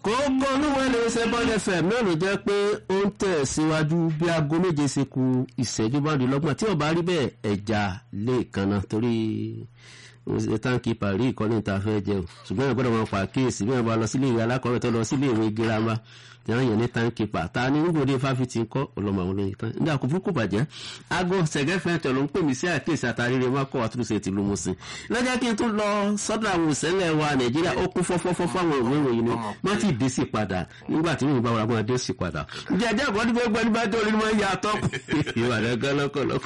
kókó olúwẹ̀ lè ṣe bọ́lẹ̀ fm náà ló jẹ́ pé ó ń tẹ̀ síwájú bí aago méje ṣe ku ìṣẹ́jú márùndínlọ́gbọ̀n tí ó bá rí bẹ́ẹ̀ ẹja lè kanna torí táǹkì parí ìkọ́ni ta fẹ́ jẹ o ṣùgbọ́n ẹ̀ gbọ́dọ̀ máa pa kíyèsí bí wọ́n bá lọ sílé ìwé alákọ̀ọ́bẹ̀ tó lọ sílé ìwé girama yàrá yẹn ní táǹkì pa ta ni nígbòde fáfitì ń kọ́ ọlọ́mọ àwọn olóyin tán nígbà kò fún kò bàjẹ́ aago sẹ̀gẹ́fẹ́ tẹ̀ ló ń pè mí sí àkíyèsí àtàrí rẹ̀ wọ́n kọ́ àtúnṣe ti lu musin lọ́jọ́ kí n tún lọ sọ́dọ̀ àwọn òṣèlè wa nàìjíríà ó kún fọ́fọ́fọ́ fáwọn ìwé ìròyìn ni wọ́n ti dé sí padà nígbà tí wọ́n bá wà wọ́n dé sí padà jẹjẹ àgbọ̀n ní gbogbo ẹni bá dé orí máa ń ya tọ́ ìwà rẹ̀ gan lọ́kọ̀lọ́kọ̀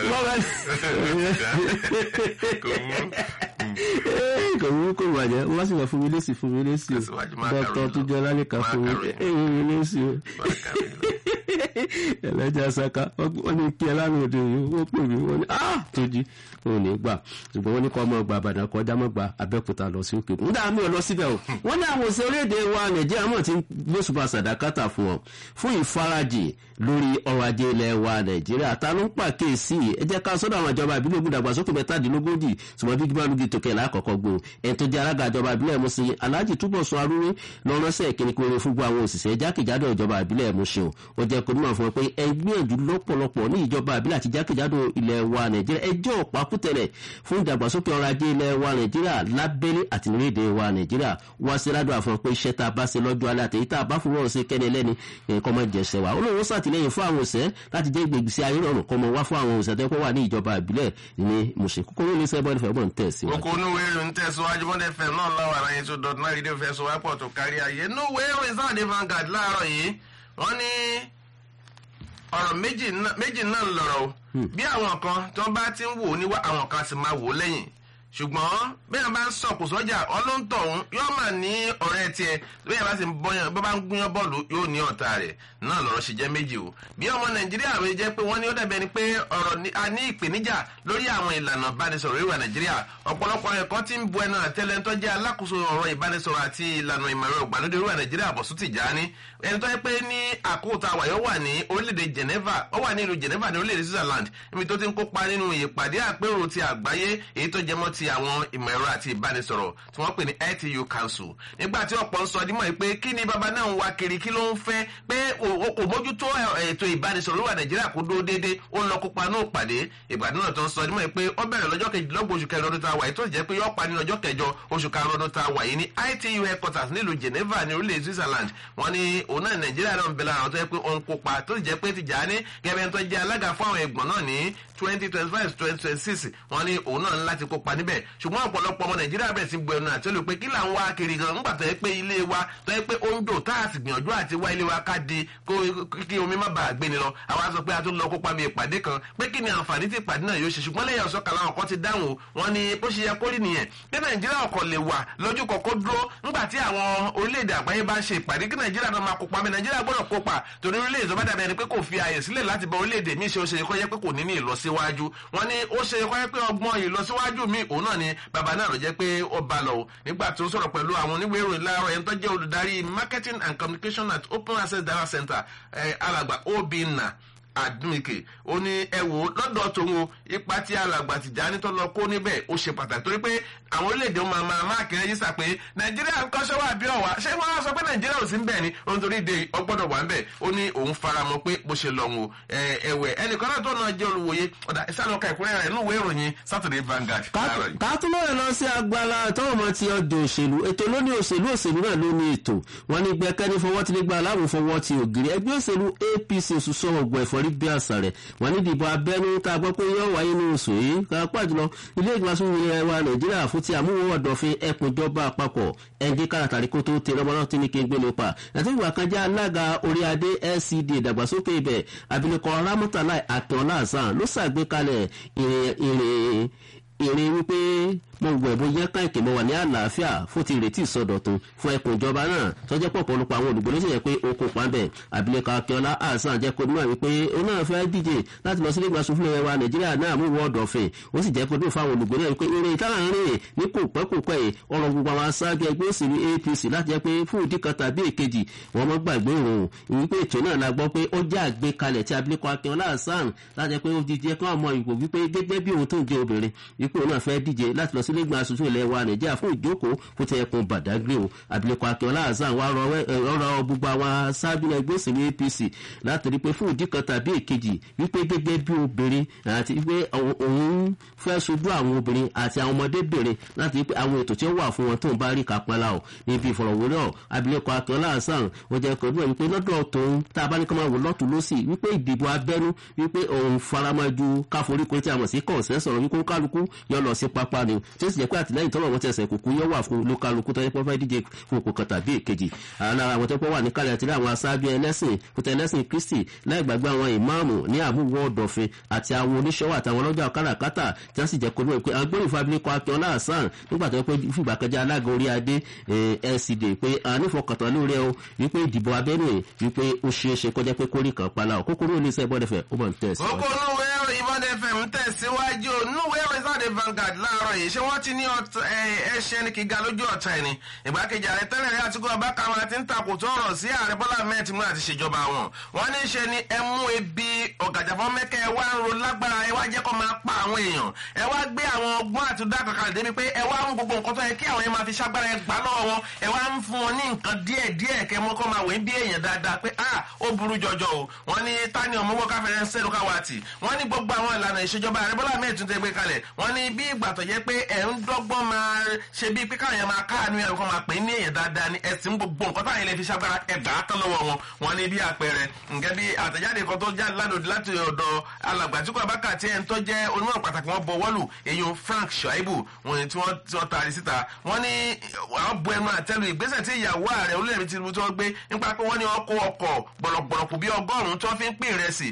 kò wú kò bàjẹ́ wọ́n sì wà fún mi lésì fún mi lésì o dọ́tọ̀ tó jẹ́ lálẹ́ kan fún mi lésì o ẹlẹ́jà saka wọ́n ní kí ẹ lánàá òde yìí wọ́n pè mí wọ́n ní ah tójú wọn ò ní gbà ṣùgbọ́n wọ́n ní kọ́ ọmọ ọgbà àbàdàn kọjá mọ́ gba abẹ́òkúta lọ sí òkè nígbà mi ò lọ síbẹ̀ o wọ́n ní àwọn òṣèré èdè wa nàìjíríà mọ̀ tí gbósùpá sàdákàtà fún wọn fún ìfarajì lórí ọrọ̀ ajé ilẹ̀ wa nàìjíríà ta ló ń pàkíyèsí ẹ jẹ́ ká sọ́dọ̀ àwọn ìjọba ìbílẹ̀ ogun dàgbàsókè mẹ́tàdínlógójì ṣùgbọ́n bí gbígbá lógi tòkè lákọ̀ọ́kọ́ gbò ẹni tó jẹ́ alága ìjọba ìbílẹ̀ Mùṣín Alhaji Túbọ̀sún Arúwé lọ́rọ́sẹ̀ ìkíni kúrò fún gbogbo àwọn òṣìṣẹ́ jákèjádò ìjọba ìbílẹ̀ Mùṣín ó jẹ́ kó nímọ̀ fún wọn pé ẹ gbìyànjú lọ́pọ̀lọpọ̀ ní ìjọba ìbílẹ̀ àti jákèjádò ilẹ̀ wa nàìjíríà ẹjọ́ pàkútẹ̀lẹ̀ fún ìdàgbàsókè ọrọ̀ ajé ilẹ̀ wa nàìjíríà lábẹ́lé àti nílẹ̀ wa nàìjíríà wá sí ládùn àfọ̀n pé iṣẹ́ tá a bá ṣe lọ́jọ́ alẹ́ àtẹ̀yí tá a bá fún wọn ṣe kẹ́ni ẹlẹ́ni kọ́ mọ́ jẹ̀ṣẹ̀ wa olóhùn sàtìlẹ́yìn fún àwọn òṣẹ́ láti jẹ́ ìgbègbèsí ayé rọrùn kọ́ mọ́ wá fún àwọn òṣẹ́ tó wà ní ìjọba ìbílẹ̀ ní Mùṣín kókóró ní sẹ́bọ̀n ìfẹ́ bọ̀ ń tẹ̀ sí wa. kókó inú wẹ́rù ń tẹ̀síwájú bọ́dẹ fm náà láwọn ará yẹn tó dọ̀tún náà rédíò fẹ́ sọ wápọ̀ tó kárí ayé inú wẹ́rù ìsáàdé Vanguard láàárọ̀ yìí wọ́n ní ọ̀rọ̀ méjì náà lọ̀rọ̀ o bí àwọn kan tó bá ti ń wò ó níwá àwọn kan sì máa wò ó lẹ́yìn ṣùgbọ́n bẹ́ẹ̀ bá ń sọ̀kò sọ́jà ọlọ́ntọ̀hún yóò mà ní ọ̀rẹ́ tiẹ̀ bẹ́ẹ̀ bá sì ń bọ́yàn bó bá ń gúnyán bọ́ọ̀lù yóò ní ọ̀tá rẹ̀ náà lọ́rọ̀ ṣe jẹ́ méjì o bí ọmọ nàìjíríà rẹ̀ jẹ́ pé wọ́n ní ó dàbẹ̀ ni pé ọ̀rọ̀ a ní ìpèníjà lórí àwọn ìlànà ìbánisọ̀rọ̀ ìwà nàìjíríà ọ̀pọ̀lọpọ̀ ẹ̀kọ́ tí ń bu ẹnu àtẹ́lẹ̀ tó jẹ́ alákòóso ọ̀rọ̀ ìbánisọ̀rọ̀ àti ìlànà ìmọ̀ràn ìgbàlódé ìwà nàìjíríà Bọ̀sún Tìjání ẹni tó yẹ pé ní àkókò àwàyọ wà ní orílẹ̀-èdè Geneva ó wà ní ìlú Geneva ní orílẹ̀-èdè Switzerland níbi tó ti ń kópa nínú ìpàdé àpérò ti àgbáyé èyí tó jẹmọ́ ti àwọn ìmọ̀ ẹ̀rọ àti ìbánisọ̀rọ̀ tí wọ́n pè ní ITU Council nígbà tí ọ̀pọ̀ ń sọ dímọ̀ yìí pé kí ni bàbá náà ń wá kiri kí ló ń fẹ́ pé kò mójútó ètò ìbánisọ̀rọ̀ wà Nàìjíríà kó dúró déédéé ó ń lọ kópa náà pàdé ìpàdé náà tó ń sọ dímọ̀ yìí pé ó bẹ̀rẹ̀ lọ́jọ́ kejìlélọ́gbọ̀n oṣù kẹrin ọdún tá a wà yìí tó sì jẹ́ pé yóò parí lọ́jọ́ kẹjọ oṣù karùn-ún ọdún tá a wà yìí ní ITU headquarters nílùú Geneva ní orílẹ̀ Switzerland wọ́n ní òun náà Nàìjíríà náà ń bẹ lára àwọn tó yẹ pé ó ń kópa tó sì jẹ́ pé Tìjàní gẹ́gẹ́ tó jẹ́ alága fún àwọn ẹ̀gbọ́n náà ní twenty twenty five twenty twenty six wọ́n ní òun náà ń láti kópa níbẹ̀ ṣùgbọ́n ọ̀pọ̀lọpọ̀ ọmọ nàìjíríà bẹ̀rẹ̀ sí gbọ́ ẹnu àti olùpẹ́ kí là ń wá kiri gan nígbà tó yẹ pé ilé wa tó yẹ pé ó ń dò tá a sì gbìyànjú àti wá ilé wa ká di kí omi má bàa gbé ni lọ àwa sọ pé a tún lọ kópa mi ìpàdé kan pé kí ni àǹfààní tí ìpàdé náà yóò ṣe ṣùgbọ́n lẹ́yìn ọ̀sọ́ kan láwọn kan ti dáhùn wọn ni bó ṣe yẹ kó rí nìyẹn pé nàìjíríà ọkọ̀ lè wà lójú kọ̀kọ́ dúró nígbà tí àwọn orílẹ̀-èdè àgbáyé bá ń ṣe ìpàdé kí nàìjíríà náà máa kópa mi nàìjíríà gbọ́dọ̀ kópa torí orílẹ̀-èdè tó bá dàbí ẹni pé kò fi àyè sílẹ̀ láti bá orílẹ̀-èdè míì ṣe ó ṣe kó yẹ pé kò ní ní ìlọsíwájú wọn ni ó ṣe kó yẹ pé ọgbọ́n ìlọsíwájú míì òun náà ni bàbá náà ló jẹ́ pé ó bá lọ o nígbà tó sọ̀rọ̀ pẹ̀lú àwọn oníwèé ìròyìn láàárọ̀ ẹni tó jẹ́ olùdarí marketing and communication at open access data center alàgbà obìnà àdúnìkè ó ní ẹ wò ó lọ́dọ̀ tòun o ipa tí alàgbà Tìjání tó lọ kó níbẹ̀ ó ṣe pàtàkì torí pé àwọn orílẹ̀-èdè máa máa máàkì rẹ́jísà pé nàìjíríà ń kọ́ṣẹ́ wà bí ọ̀wá ṣé wọ́n á sọ pé nàìjíríà ò sí ń bẹ̀ ni ohun torí de ọgbọ́dọ̀ wà ń bẹ̀ ó ní òun faramọ́ pé bó ṣe lọ wọn ẹ̀wẹ̀ ẹnìkan náà tó náà jẹ́ olùwòye ọ̀dà ìsàlọ́ka ìkúrẹ́ rẹ̀ nínú ìwé ìròyìn Saturday Vanguard. kátólóyè lọ sí agbára tọwọ́ mọ ti ọdún òṣèlú ètò lóní òṣèlú òṣèlú náà ló ní ètò wọn ní gbẹkẹ́ni fọwọ́ ti nígbà aláwọ̀ fọwọ́ ti ògiri ẹgbẹ́ òṣèlú APC òṣùṣọ́ ọ̀gbọ̀n ẹ̀fọ́rí bí àṣà rẹ̀ wọ́n ní ìdìbò abẹ́nú tá a gbọ́ pé yóò wáyé ní oṣù yìí kápá jùlọ ilé ìgbàsóhun ilẹ̀ wa nàìjíríà fún ti àmúwò ọ̀dọ̀fin ẹkùnjọba àpapọ̀ ẹnjí káràtàrí kó tó tẹ lọ́mọ náà tí ní kí n gbé nípa àti ìgbà kan jẹ́ alága orí adé LCD ìdàgbàsókè ibẹ̀ abilékọ ramọ́tàláì akínọlá hasan ló ṣàgbékalẹ̀ ìrìn ìrìn wípé mo gbọ́ ẹ̀bùn yẹ ká ìkè mọ́ wà ní àlàáfíà fún ti ìrètí ìsọdọ̀tun fún ẹkùn ìjọba náà tọ́jọ́ pọ̀ pọ̀lọpọ̀ àwọn olùgbò lóṣèlú pé ó kópa bẹ̀ abilékọ akínọlá hasan jẹ́ kó níwọ̀n wípé ó náà fẹ́ díje láti lọ sí ilé ìgbàsùn fún ẹwà nàìjíríà náà mú wọ́ọ̀dù ọ̀fìn ó sì jẹ́ kó dùn fáwọn olùgbò náà wípé eré ìtara ń rìn ní kò pẹ́ kò pẹ́ ọ̀rọ̀ gbogbo àwọn aṣáájú ẹgbẹ́ òṣèlú APC láti jẹ́ pé fún ìdí kan tàbí èkejì wọ́n mọ́ gbàgbé òun wípé ètò náà la gbọ́ pé ó jẹ́ àgbékalẹ̀ tí abilékọ akínọlá hasan láti jẹ́ pé ó di jẹ́ kí wọ́n mọ ìwò wípé gẹ́gẹ́ bí òun tó ń jẹ́ obìnrin wípé òun náà fẹ́ díje láti lọ sí sílé ìgbà aṣojú ilẹ̀ wa nàìjíríà fún ìjókòó fún ti ẹkùn badagry o abilékọ akínọlá hasan wa rọ gbogbo àwọn aṣáájú ẹgbẹ́ òṣèlú apc láti rí pé fún ìdí kan tàbí èkejì wípé gẹ́gẹ́ bí obìnrin àti wípé òun fẹ́ sojú àwọn obìnrin àti àwọn ọmọdébìnrin láti rí pé àwọn ètò tí ó wà fún wọn tó ń bá rí kápẹ́lá o níbi ìfọ̀rọ̀wérọ̀ abilékọ akínọlá hasan ó jẹ́ kó bí wípé lọ́dọ̀ tòun tá a bá ní kó máa wò lọ́tún lọ́sì wípé ìdìbò abẹ́nú wípé òun faramaju káforíko tí a mọ̀ sí kọ̀ọ̀sẹ́ sọ̀rọ̀ wípé kálukú yọ lọ sí pápá ni tí ó sì jẹ́ pé àtìlẹ́yìn tọ́lọ̀ wọn ti ẹsẹ̀ kùkú yọ wà fún olúkálukú tó yẹ pé fẹ́ díje fún òkú kan tàbí èkejì lára àwọn tó pọ̀ wà ní kálẹ̀ àti àwọn aṣáájú ẹlẹ́sìn kúta ẹlẹ́sìn kristi láì gbàgbé àwọn ìmáàmù ní àmúwò ọ̀dọ̀fin àti àwọn oníṣòwò àtàwọn ọlọ́jà káràkátà tí wọ́n sì jẹ́ kó lóye pé agbóhùn fabilékọ akínọlá hasan nígbà tó yẹ pé fìgbà kẹjá alága orí adé lcd pé ànífọkàntán lórí ẹ o wípé ìdìbò abẹ́nú wípé ó ṣeé ṣe kọjá pé kórìí kan pálá o kókóró oníṣẹ́ bọ́dẹ̀fẹ̀ ó mọ̀ ń tẹ̀sí. kókó núwé ìbọn fm tẹ̀síwájú núwé rìsáàdì Vanguard láàárọ̀ yìí ṣé wọ́n ti ní ẹṣẹ́ ní kíga lójú ọ̀tá ẹni ìgbákejì ààrẹ tẹ́lẹ̀ rí àtúkọ̀ abákan àti ń takò tó ọ̀rọ̀ sí ààrẹ bọ́lá ahmed tinubu àti ìṣèjọba wọn wọ́n ní ṣe ni ẹ mú ebi ọ̀gàjàfọ́ mẹ́kẹ́ ẹ wá ń ro lágbára ẹ wá jẹ́ kó máa pa àwọn èèyàn ẹ wá gbé àwọn ọgbọ́n àti dákan kalẹ̀ débi pé ẹ wá mú gbogbo nǹkan tó yẹ kí àwọn yẹn máa fi ṣágbára ẹ gbà lọ́wọ́ wọn ẹ wá ń fún wọn ní nǹkan díẹ̀ díẹ̀ kẹ́ mọ́ kó máa wẹ̀ bí èèyàn dáadáa pé ah ó burú jọjọ o wọ́n ní tani ọmọwọ́ káfẹ́rẹ́ ń sẹ́nu káwá tì wọ́n ní gbogbo àwọn ìlànà ìṣèjọba ààrẹ bọ́lá ahmed tún tẹ́ gbé kalẹ̀ wọ́n ní bí ìgbà tó jẹ́ pé ẹ̀ ń dọ́gbọ́n máa ṣe bíi pé káwọn yẹn máa káàánú ẹ̀ kó máa pè ní èèyàn dáadáa ní ẹ̀sìn gbogbo nǹkan táwọn ilé fi ṣàgbára ẹ̀gbà tán lọ́wọ́ wọn wọ́n ní bí àpẹẹrẹ nǹkan bí àtẹ̀jáde kan tó jáde lánàá láti ọ̀dọ̀ alàgbà tí kò abáka tí ẹni tó jẹ́ onímọ̀ pàtàkì wọn bọ̀ wọ́lù èyàn frank shaibu wọn tí wọ́n tí wọ́n taari síta wọ́n ní àwọn bu ẹnu àtẹ́lu ìgbésẹ̀ tí ìyàwó ààrẹ olóyèmí tinubu tí wọ́n gbé nípa pé wọ́n ní wọ́n kó ọkọ̀ gbọ̀lọ̀gbọ̀lọ̀kù bí ọgọ́rùn-ún tí wọ́n fi ń pín ìrẹsì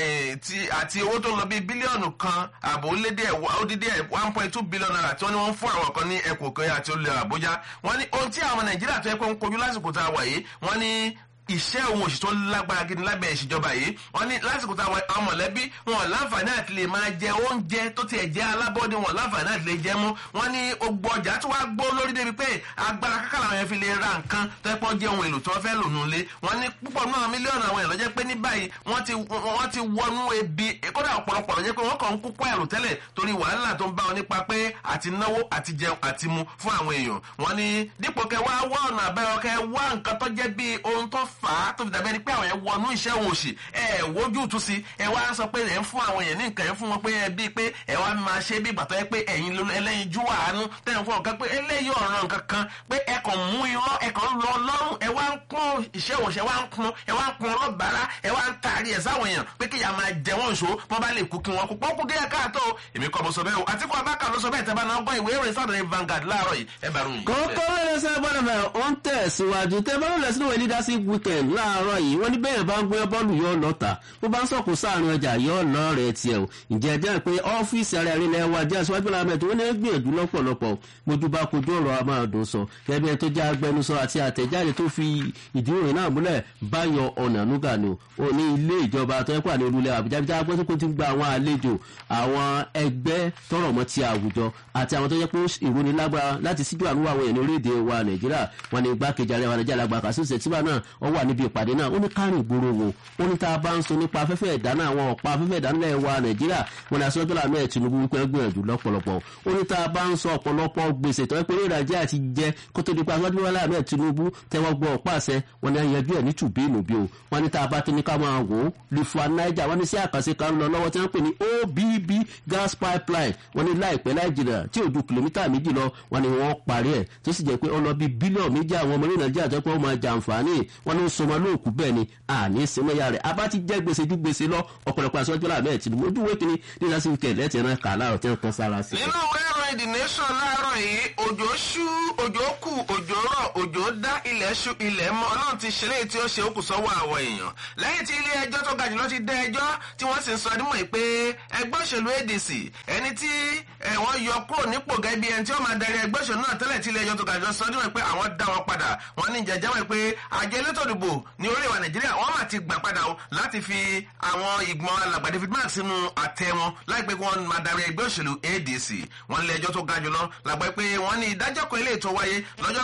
àti owó tó lọ bí bílíọ̀nù kan àbò lédè ó dídí one point two billion naira tí wọ́n ní wọ́n fún àwọn kan ní ẹkùn kan àti olè àbújá wọ́n ní ohun tí àwọn nàìjíríà tó yẹ kó ń kojú lásìkò tá a wà yìí wọ́n ní iṣẹ́ òun òṣì tó lágbára gidi lábẹ́ ìṣèjọba yìí wọ́n ní lásìkò táwọn àwọn mọ̀lẹ́bí wọn láǹfààní àti lè máa jẹ oúnjẹ tó tiẹ̀ jẹ́ alábọ́dé wọn láǹfààní àti lè jẹ mú wọ́n ní ogbó ọjà tí wàá gbó lórí débi pé agbára kákà làwọn yẹn fi lè ra nǹkan tó ẹ̀pọ̀ jẹ́ ohun èlò tí wọ́n fẹ́ lò nulẹ̀ wọ́n ní púpọ̀ náà mílíọ̀nù àwọn èèyàn lọ́jẹ́ pé ní báyìí wọ́n ti wọ́n ti wọnú ebi kódà ọ̀pọ̀lọpọ̀ lọ́jẹ́ pé wọ́n kàn ń kú pẹ́ẹ́rù tẹ́lẹ̀ torí wàhálà tó ń bá wọn nípa pé àti náwó àti jẹun àti mu fún àwọn èèyàn wọ́n ní dípò kẹ wá wá ọ̀nà àbẹ́rẹ́ kẹ wá nǹkan tó jẹ́ bí ohun tó fà á tó fi dàbẹ́ ni pé àwọn yẹn wọnú iṣẹ́ òun òsì ẹ wojú tu sí ẹ wá sọ pé ẹ ń fún àwọn yẹn ní nǹkan ẹ fún wọn pé ẹ bíi pé ẹ wá máa ṣe bí ìgbàtọ́ yẹ pé ẹ̀yin ẹlẹ́yin jú àánú tẹ̀yìn fún ọ̀kan pé eléyìí ọ̀ràn nǹkan kan pé ẹ kàn mú irọ́ ẹ kàn lọ lọ́rùn ẹ wá ń pọ́n iṣẹ́ òṣè wá ń pọ́n ẹ wá ń pọ́n ọlọ́bàárà ẹ wá ń taari ẹ̀ sáwọn èèyàn pé kí ìyá máa jẹ wọ́n ṣó wọ́n bá lè kú kí wọ́n kú pọ́n kú díẹ̀ káàtó èmi kọ́ mo sọ bẹ́ẹ̀ o àti kó abáka ló sọ bẹ́ẹ̀ tẹ́ bá náà gbọ́ ìwé ìròyìn Saturday Vanguard láàárọ̀ yìí ẹ bá ròyìn. kókó wẹ́rẹ́ sẹ́ bọ́dọ̀ bẹ́ẹ̀ ó ń tẹ̀síwájú tẹ́ bá lulẹ̀ sínú ìwé leadership weekend láàárọ̀ yìí wọ́n ní bẹ́ẹ̀ bá ń gbé bọ́ọ̀lù yóò lọ́ta bó bá ń sọ̀kò sáàrin ọjà yóò lọ rẹ̀ tiẹ̀ o ǹjẹ́ jẹ́ pé ọ́fíìsì ara ẹ̀rí lẹ́ wa jẹ́ aṣíwájú làwọn ẹ̀tọ́ wọn ní gbìyànjú lọ́pọ̀lọpọ̀ mojú bá kojú ọ̀rọ̀ a máa dùn sọ kẹ́bí ẹ tó jẹ́ agbẹnusọ àti àtẹ̀jáde tó fi ìdí ìròyìn náà múlẹ̀ báyọ̀ ọ̀nà núgà ni o ní ilé ìjọba tó ẹ̀kọ́ àní olúlẹ̀ àbújá bí jágbọ́n tó kó ti gba àwọn àlejò àwọn ẹgbẹ́ tọrọ mọ́ ti àwùjọ àti àwọn tó yẹ pé ìròyìn lágbára láti síjú àánú àwọn èèyàn orílẹ̀-èdè wa nàìjíríà wọn ni igbákejì ààrẹ wa nàìjíríà lágbà kàṣí ṣètìmá náà ó wà níbi ìpàdé náà ó ní kárìn ìgboro wo ó ní tá a bá ń sọ nípa afẹ́fẹ́ ìdáná àwọn ọ̀pá afẹ́fẹ́ ìdáná ilẹ̀ wa nàìjíríà wọn ni aṣọ́jú làmú ẹ̀ tinubu wípé gbìyànjú lọ́pọ̀lọpọ̀ ó ní tá a bá ń sọ ọ̀pọ̀lọpọ̀ gbèsè tó yẹ pé ní nàìjíríà ti jẹ kó tó di pa aṣọ́jú làmú ẹ̀ tinubu tẹ́wọ́ gbọ́ ọ̀pá àṣẹ wọn ni yanjú ẹ̀ ní tùbí ìnùbí o wọn ni tá a bá tó ní ká máa wò ó lifua naija wọn ni sí àkànṣe kan lọ lọ́wọ́ tí wọ́n pè ní obb gas pipeline wọn ni láìpẹ́ láì jìnnà tí ò ju kìlómítà méjì lọ wọn ni wọ́n parí ẹ̀ tó sì jẹ́ pé ó lọ bí bílíọ̀nù méjì àwọn ọmọ orílẹ̀ nàìjíríà tó pé ó máa jàǹfààní wọn ni ó sọmọ lóòkú bẹ́ẹ̀ ni àní sinmọ́yà rẹ̀ abá ti jẹ́ gbèsè ju gbèsè lọ ọ̀pọ̀lọpọ̀ àṣọjọ́ làbẹ́ ẹ̀ tìlú ojú wékìní nígbà sí kẹ̀ lẹ́tì ẹ̀rọ kà láàrọ̀ tí wọ́n kan sára sí. nínú ìwé ìròyìn the nation láàárọ̀ yìí òjò ṣú òjò kù òjò rọ̀ òjò dá ilẹ̀ ṣú ilẹ̀ mọ́ ọlọ́run ti ṣẹlẹ̀ tí ó ṣe ó kù sọ́wọ́ àwọn èèyàn lẹ́yìn tí ilé ẹjọ́ tó ga jùlọ ti dá ẹjọ́ tí wọ́n sì ń sọ ọdún mọ̀ pé ẹgbẹ́ òṣèlú adc ẹni tí wọ́n yọ kúrò nípò gẹ́gẹ́ bí ẹni tí ó máa darí ẹgbẹ́ òṣèlú náà tẹ́lẹ̀ tí ilé ẹjọ́ tó ga jùlọ sọ ọdún mọ̀ pé àwọn dá wọn padà wọ́n ní jẹjẹ́ wọn pé àjọ elétò ìdìbò ní orílẹ̀ wa nàìjíríà wọ́n máa ti gbà padà o láti fi àwọn ìgbọ̀n alàgbà david mark sínú àtẹ wọn láìpẹ́ kí wọ́n máa darí ẹgbẹ́ òṣèlú adc wọ́n lé ẹjọ́ tó ga jùlọ làgbà pé wọ́n ní ìdájọ́ kan ilé ètò wáyé lọ́jọ́ kejìlá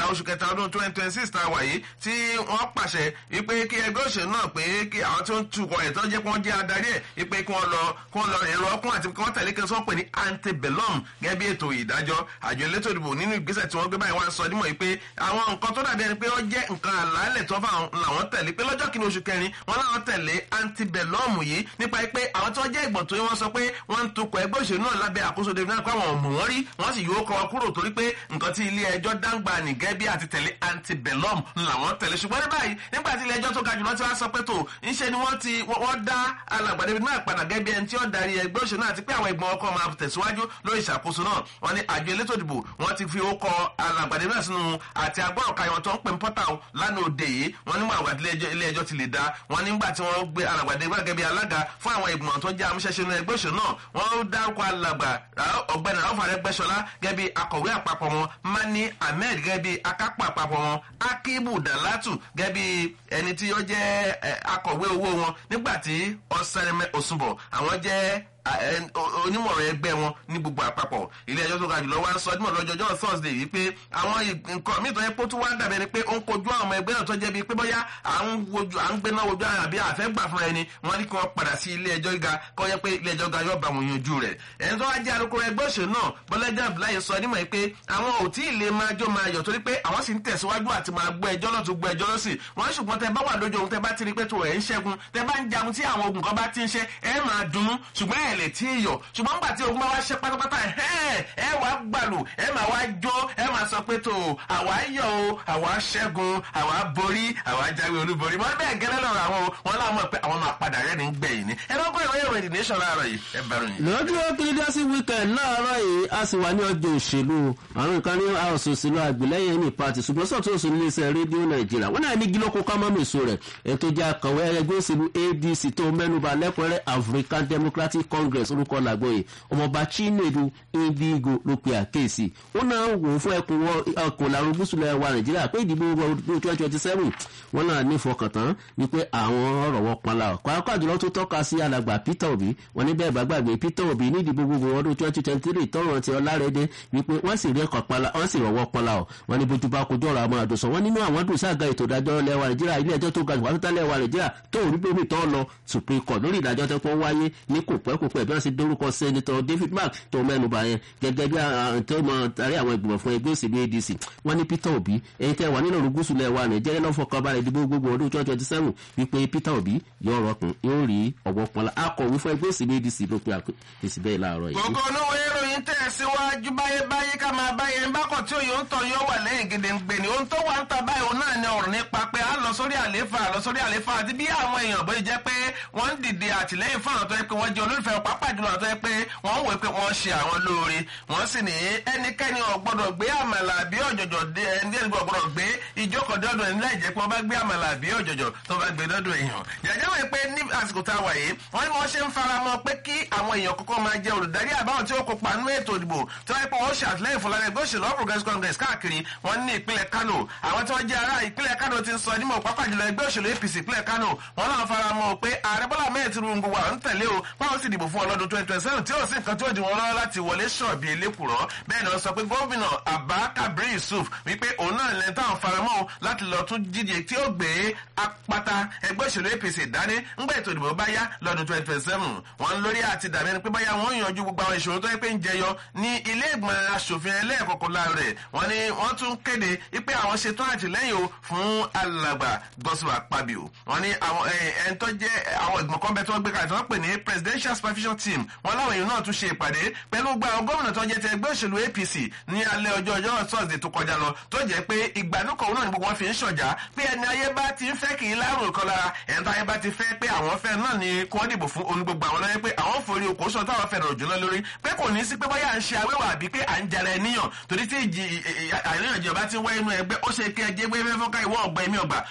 oṣù kẹta ọdún twenty twenty six tá a wà yìí tí wọ́n pàṣẹ wípé kí ẹgbẹ́ òṣèlú náà pé kí àwọn tí ó ń tukọ̀ ẹ̀ tó jẹ́ kí wọ́n jẹ́ adarí ẹ̀ wípé kí wọ́n lọ kí wọ́n lọ èrò ọkùn àti kí wọ́n tẹ̀lé kí wọ́n pè ní antebellum gẹ́gẹ́ bí ètò ìdájọ́ àjọ elétò ìdìbò nínú ìgbésẹ̀ tí wọ́n gbé báyìí wọ́n sọ dímọ̀ yìí pé àwọn nǹkan tó dàbí ẹni pé ó jẹ́ nǹkan àlàálẹ̀ tó fà làwọn tẹ̀lé pé lọ́jọ́ kìíní oṣù kẹrin wọ́n láwọn tẹ̀lé antebellum yìí nípa pé àwọn tí wọ́n jẹ́ ìgbọ̀n tó yẹ wọ́n sọ pé wọ́n ń tukọ̀ ẹgbẹ́ òṣèlú náà lábẹ́ àkóso david náà pé àwọn ọ̀mù wọn rí wọ́n sì yóò kọ́ wọn kúrò torí pé nǹkan tí ilé ẹjọ́ dáńgbà nìgẹ́ bí àti tẹ̀lé antebellum làwọn tẹ̀lé ṣùgbọ́n ní báyìí nígbà tí ilé ẹjọ́ tó ga jùlọ ti wá sọ pé tó ńṣe ni wọ́n ti wọ́n dá alàgbà david náà padà gẹ́gẹ́ bí ẹni tí ó darí ẹgbẹ́ òṣèlú náà àti pé àwọn ìgbọ̀n ọkọ̀ máa tẹ̀síwájú lórí ìṣàkóso náà wọ́n ní àjọ elétò ìdìbò wọ́n ti fi ókọ alàgbà david náà sínú àti agbọ́rọ̀ ka ìwọ̀n tó ń pè ń pọ́tà lánàá òde yìí wọ́n nígbà àgbà ilé ẹjọ́ ti lè dá wọ́n nígbà tí wọ́n gbé alàgbà david náà gẹ́gẹ́ bí alága fún àwọn ìgbìmọ̀ tó jẹ́ amúṣẹ́ṣe nínú ẹgbẹ́ òṣèlú náà wọ́n dárúkọ alàgbà ọ̀gbẹ́ni ráfà rẹ́gbẹ́ṣọlá gẹ́gẹ́ bí akọ̀wé àpapọ̀ wọn mani ahmed gẹ́gẹ́ bí akápò àpapọ̀ wọn akibu dalatu gẹ́gẹ́ bí ẹni tí ó jẹ́ akọ̀wé owó wọn nígbà tí ọ̀sẹ̀rẹ̀mẹ̀ òsùnbọ̀ àwọn jẹ́ onímọ̀ràn ẹgbẹ́ wọn ní gbogbo àpapọ̀ ilé ẹjọ́ tó ga jùlọ wá ń sọ dímọ̀ lọ́jọ́jọ́ thursday yìí pé àwọn nǹkan míì tó yẹ kó tún wá dàbẹ̀ ni pé ó ń kojú àwọn ọmọ ẹgbẹ́ náà tó jẹ́ bíi pé bóyá à ń wojú à ń gbéná wojú àbí àfẹ́ gbà fúnra ẹni wọ́n ní kí wọ́n padà sí ilé ẹjọ́ gíga kọ́ yẹ pé ilé ẹjọ́ ga yóò bá wọn yanjú rẹ̀ ẹni tó wá jẹ́ alukoro ẹgbẹ́ òṣèlú náà bọ́lẹ́jà abdullahi sọ dímọ̀ pé àwọn ò tí ì lè máa jó máa yọ̀ torí pé àwọn sì ń tẹ̀síwájú àti máa gbọ́ ẹjọ́ náà tó gbọ́ ẹjọ́ lọ́sìn wọ́n ṣùgbọ́n tẹ bá wà lójú ohun tẹ bá ti rí pé tó ẹ̀ ń ṣẹ́gun tẹ bá ń jagun tí àwọn ogun kan bá ti ń ṣe ẹ máa dunnú ṣùgbọ́n ẹ̀ lè tí ì yọ̀ ṣùgbọ́n nígbà tí ogun bá wá ṣe pátápátá ẹ̀ ẹ wàá gbàlù ẹ máa wá jó ẹ máa sọ pé tó àwa yọ̀ o àwa ṣẹ́gun àwa borí àwa jáwé olúborí wọ́n bẹ́ẹ̀ gẹ́lẹ́ lọ́rọ̀ àwọn wọn láwọn mọ̀ pé àwọn máa padà rẹ́ ní gbẹ̀yìn ni ẹ lọ́gbọ́n ìwé ìròyìn the nation láàárọ̀ yìí ẹ bẹ̀rù yìí. lọ́jọ́ kìrìdásí weekend láàárọ̀ yìí a sì wà ní ọjọ́ òṣèlú àwọn nǹkan ní house òṣèlú àgbélẹ́yìn ní party ṣùgbọ́n sọ̀tún òṣèlú iléeṣẹ́ rédíò nàìjíríà wọ́n náà ní gílọ́kọ̀ ká mọ́mọ́ èso rẹ̀ ètò ìjà àkànwé ẹgbẹ́ òṣèlú adc tó mẹ́nuba lẹ́kùnrẹ́rẹ́ african democratic congress orúkọ làgbóyè ọmọọba chinedu indigo ló pe àkéèsì ó náà wò ó fún ẹkùn ọkùn làrú gúúsùlẹ̀ wa nàìjíríà pé ìdìbò ọdún twenty twenty seven wọ́n náà ní ìfọkàntán wípé àwọn ọ̀rọ̀ wọn panla kọ́kọ́ àjùlọ tó tọ́ka sí alàgbà peter obi wọ́n ní bẹ́ẹ̀ bá gbàgbé peter obi ní ìdìbò gbogbo ọdún twenty twenty three tọrọ ti ọlárẹ́dẹ́ wípé wọ́n sì rí ẹ̀kọ́ panla wọ́n sì rọ̀wọ́ panla ọ̀ wọ́n ní bójú bá kojú ọ̀rọ̀ àwọn àdùsọ wọ́n nínú àwọn dùn sáàgà ètò ìdájọ́ lẹ́wà nàìjíríà ilé ẹjọ́ tó ga jù wáṣítà lẹ́wà nàìjíríà tó rí bómi tó lọ supreme court lórí ìdájọ́ tó pọ̀ wáyé ní kò pẹ́ kò pẹ́ bí wọ́n sì dórúkọ sẹ́nitọ́ david mark tó mẹ́nuba yẹn gẹ́gẹ́ bí tó mọ tarí àwọn ìgbìmọ̀ fún ẹgbẹ́ òsèlú adc wọ́n ní peter obi ẹ̀yin tẹ́ wà nínú òrùgúsù lẹ́wà nàìjíríà lọ́fọ̀ kan balẹ̀ ìdìbò gbogbo ọdún twenty twenty seven wípé peter obi yóò rọkùn yóò rí ọ̀wọ́ pọnla akọ̀wé fún ẹgbẹ́ òsèlú adc ló pe àpèsè bẹ́ẹ̀ láàárọ̀ yìí. gbogbo olówó ìròyìn tẹ̀ síwájú báyé báyé ká máa báyé ń bákọ̀ tí òye ń tọ̀ yóò wà lẹ́yìn gèdèǹgbè ni ohun tó wà ń ta báyìí òun náà ni ọ̀rọ̀ nípa pé a lọ sórí àléfà lọ sórí àléfà àti bí àwọn èèyàn bóyá jẹ́ pé wọ́n ń dìde àtìlẹ́yìn fún àwọn tó yẹ pé wọ́n jẹ́ olólùfẹ́ pápá jùlọ àwọn tó yẹ pé wọ́n ń wò pé wọ́n ṣe àwọn lóore wọ́n sì ní ẹnikẹ́ni ò gbọ́dọ̀ gbé àmàlà bí ọ̀jọ̀jọ̀ dé ẹni ẹni gbọ́dọ̀ gbé ìjókòó dọ́dọ̀ ẹni láì jẹ́ pé wọ́n bá gbé àmàlà bí ọ̀jọ̀jọ̀ tó bá gbé dọ́dọ̀ èèyàn jàjẹ́ wọ́n pé ní àsìkò tá a wà yìí wọ́n ní wọ́n ṣe ń fara mọ́ pé kí àwọn èèyàn kọ́kọ́ máa jẹ olùdarí àbáwọn tí ó kópa nínú ètò ìdìbò tó wáyé pé wọ́n ṣe àtìlẹ́yìn fún lára ẹgbẹ́ òṣèlú all progressives congress káàkiri wọ́n ní ìpínlẹ̀ kano àwọn tí wọ́n jẹ́ ará ìpínlẹ̀ kano ti ń sọ nímọ̀ pápá jùlọ ẹgbẹ́ òṣèlú apc ìpínlẹ̀ kano wọ́n náà fara mọ́ pé ààrẹ bọ́lá mẹ́ẹ̀ tinubu wà ń tẹ̀lé o báwọn sì dìbò fún ọlọ́dún twenty twenty seven tí ó sì nǹkan tí ó di wọn lọ́wọ́ láti wọlé ṣọ̀bì elékùrọ́ bẹ́ẹ̀ ni wọ́n sọ pé gómìnà abba kabir yusuf wípé òun náà lẹ́ni táwọn faramọ́ láti lọ tún díje tí ó gbé apata ẹgbẹ́ òṣèlú apc dání ńgbà ètò ìdìbò bá yá lọ́dún twenty twenty seven wọ́n lórí àti dàbí ẹni pé báyà wọ́n yanjú gbogbo àwọn ìṣòro tó yẹ pé ń jẹyọ ní ilé ìgbìmọ̀ asòfin ẹlẹ́ẹ̀kọ̀kọ̀ rẹ̀ wọ́n ní wọ́n tún kéde wípé àwọn ṣetán àtìlẹ́yìn o fún alàgbà gọ́sùwà pàbíò wọ́n ní àwọn ẹni tó jẹ́ àwọn ìgbìmọ̀ kan bẹ́ẹ̀ tó gbé kalẹ̀ tó wọ́n pè ní presidential supervision team wọ́n láwọn èèyàn náà tún ṣe ìpàdé pẹ̀lú gba àwọn gómìnà tó jẹ́ ti ẹgbẹ́ òṣèlú apc ní alẹ́ ọjọ́ ọjọ́ thursday tó kọjá lọ tó jẹ́ pé ìgbàanúkọ̀ náà ni gbogbo wọn fi ń ṣọ̀já pé ẹni ayé bá ti ń fẹ́ kì í lárùn kan lára ẹni tó ayé bá ti fẹ́ pé àwọn fẹ́ náà ni kí wọ́n dìbò fún oní gbogbo àwọn lọ́yẹ́ pé àwọn forí okòó sọ táwọn fẹ́ rọ̀ jùlọ lórí pé kò ní sí pé bóyá à ń ṣe awéwà àbí pé à ń jẹrẹ níyàn torí tí ìjì àríyànjiyàn bá ti wá inú ẹgbẹ́ ó ṣe kí ẹjẹ́ gbé fẹ́ fọ́nká ìwọ ọ̀gbẹ́ mi ọ̀gbà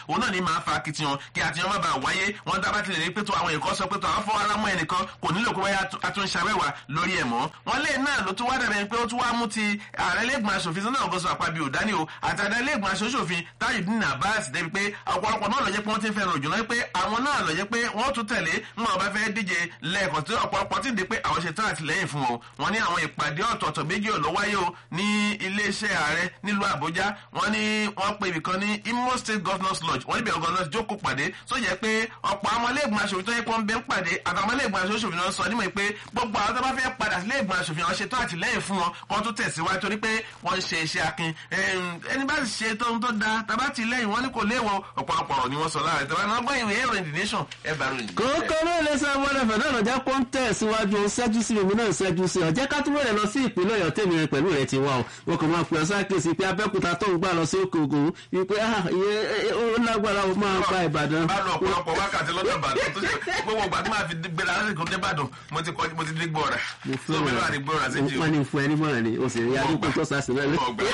òun náà ní máa fa akitiyan kí akitiyan má bàa wáyé wọn dábàá tilẹ̀ ní pẹ́tọ́ àwọn èèkàn sọ pẹ́tọ́ àwọn fọwọ́ alámọ̀ ẹnìkan kò nílò pé wáyà atúnṣàwẹ́wà lórí ẹ̀ mọ́ wọn lé náà ló tún wá dàbẹ̀ pé ó tún wá mú ti ààrẹ lẹ́gbọ̀n aṣòfin sọ́nà ọ̀gọ́sọ àpábí òdání o àtàdá lẹ́gbọ̀n aṣòfin Tajudeen Abbas débi pé ọ̀pọ̀lọpọ̀ náà lọ jẹ́ pé wọ́n ti ń fẹ́ràn òjò náà pé àwọn náà lọ jẹ́ pé wọ́n tún tẹ̀lé wọn bá fẹ́ díje lẹ́ẹ̀kan tí ọ̀pọ̀lọpọ̀ ti dé pé àwọn ṣe tán àtìlẹ́yìn fún wọn wọn ní àwọn ìpàdé ọ̀tọ̀ọ̀tọ̀ méjì ọ̀lọ́ wáyé o ní iléeṣẹ́ ààrẹ nílùú Àbújá wọn ní wọ́n pe ibìkan ní Imo State Governors Lodge wọ́n níbẹ̀ governors jókòó pàdé tó jẹ́ pé ọ̀pọ̀ àwọn ilé-ìgbìmọ̀ aṣòfin tó yẹ pé wọ́n bẹ́ ń pàdé àtàwọn ilé-ìgbìmọ̀ aṣòfin náà sọ nímọ̀ pé gbogbo àwọn tó bá fẹ́ padà sí ilé-ìgbìmọ̀ aṣòfin wọn ṣe tán àtìlẹ́yìn fún wọn kó tó tẹ̀síwájú torí pé wọ́n ń ṣe iṣẹ́ akin ẹni bá ṣe tó ń tó da tàbá ti lẹ́yìn wọn ní kò léwọ ọ̀pọ̀lọpọ̀ ọ̀rọ̀ ni wọ́n sọ láàrin tàbá náà gbọ́ ìwé ìròyìn the nation ẹ bá ròyìn. kókó ló lè sọ wọlé fẹ náà lọjà kó ń tẹ̀ síwájú ṣẹ́jú sí omi náà ṣẹ́jú sí ọ̀jẹ́ ká tún wẹ̀rẹ̀ lọ sí ìpínlẹ̀ ọ̀yọ́ tèmi rẹ pẹ̀lú rẹ ti wá o wọn kò máa pè ọ́ sákèsí pé abẹ́kúta tó ń gbà lọ sí òkè ògùn wípé ó lágbára ó máa gba ìbàdàn. bá lọ ọ̀pọ̀lọpọ̀ wákàtí lọ́dọ̀ ìbàdàn tó ṣe gbogbo ìgbà tí máa fi gbéra lásìkò débàdàn mo ti mo ti dégbò rẹ̀ tó mi lọ́wọ́ àdìgbò rẹ̀ sí jù. wọ́n ní fún ẹni mọ́ra ni o sì rí adúgbò tó sàṣì náà.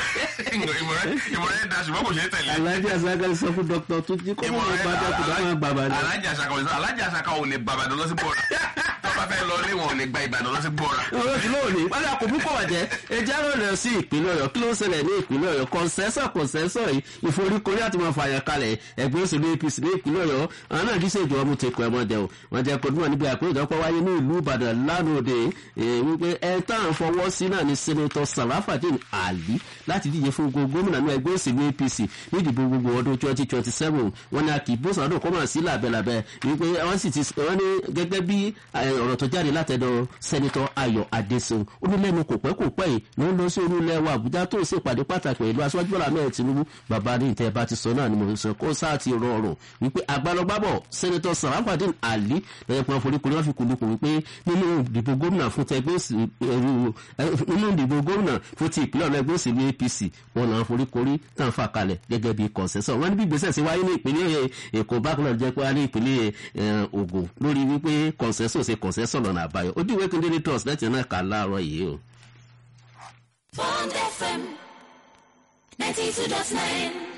ìmọ̀ràn yẹn da ṣùgbọ́n kò ṣe é tẹ̀lé. alájà sàkà sọ fún dókítà tó jí kó mọ̀ bá dókítà máa gbàgbà ni. alájà sàkà ò alájà sàkà ò lè gbàgbà lọ sí bọ́ọ̀rà tó bá fẹ́ lọ lé wọn ò lè gba ìbàdàn lọ sí bọ́ọ̀rà. ọ̀rọ̀ ìlú òní wálé àkókò kọ̀ wàjẹ́ ẹjẹ́ àrò rẹ̀ sí ìpínlẹ̀ ọ̀yọ́ kí ló ń ṣẹlẹ̀ ní ìpínlẹ̀ ọ̀yọ́ kọ̀ǹsẹ́sọ̀ kọ̀ǹsẹ́sọ̀ yìí ìforíkorí àti máa fààyàn kalẹ̀ ẹgbẹ́ òṣèlú apc ní ìpínlẹ̀ ọ̀yọ́ àwọn náà kì í ṣèjọba mú tẹ̀kọ̀ ẹ̀mọ́ jẹ o wọ́n jẹ́ kó dúnmọ̀ níbi àpérò ìjọpọ̀ wáyé ní ìlú ìbàdàn lánàá òde wípé ẹ táwọn fọwọ́ sí náà ní sẹ́nẹ́tọ̀ sàràfàdín àlí láti díje fún gbogbo gómìnà ní ẹgbẹ́ òṣèlú apc ní ìdìbò gbogbo ọdún twenty twenty seven wọn ni a kì í bó sàdó kọ́ máa sí làbẹ́làbẹ́ wípé wọ́n sì ti wọ́n ní gẹ́gẹ́ bí ọ̀rọ̀ tó jáde látẹ̀dọ̀ sẹ́nẹ́tọ̀ ayọ̀ adéṣeun ó ní lẹ́nu kò pẹ́ kò pẹ́ yìí ló ń lọ sí olú ilẹ̀ wa àbújá tó ń ṣèpàdé pàtàkì pẹ̀lú aṣáájú bọ́lá mẹ́rin tinubu bàbá ní ìtẹ́ bá ti sọ náà ni mo sọ kó sáà ti rọrùn wípé àgbàlọgbàbọ̀ sẹ́nẹ́tọ̀ sàràfàdín àlí lọ́yẹ̀ pọn foríkorí wọn fi kùlùkù wípé nínú ìdìbò gómìnà fún tẹgbẹ́ nínú ìdìbò gómìnà fún ti ìpínlẹ̀ ọ̀nà ẹgbẹ́ òṣèlú apc wọn náà foríkorí tàn fà kalẹ̀ gẹ́gẹ́ bí kọ̀ǹsẹ́sọ̀ wọn ní bí ìgbésẹ̀ sí wáyé ní ìpínlẹ̀ èkó bákan náà jẹ́ pé wá ní ìpínlẹ̀ ògùn lórí wípé kọ̀ǹsẹ́sọ̀ ṣe kọ̀ǹsẹ́sọ̀ lọ́nà àbáyọ ojú ìwé kíndélé trust lẹ́tì náà kà láàárọ̀ yìí o. Bond FM 92.9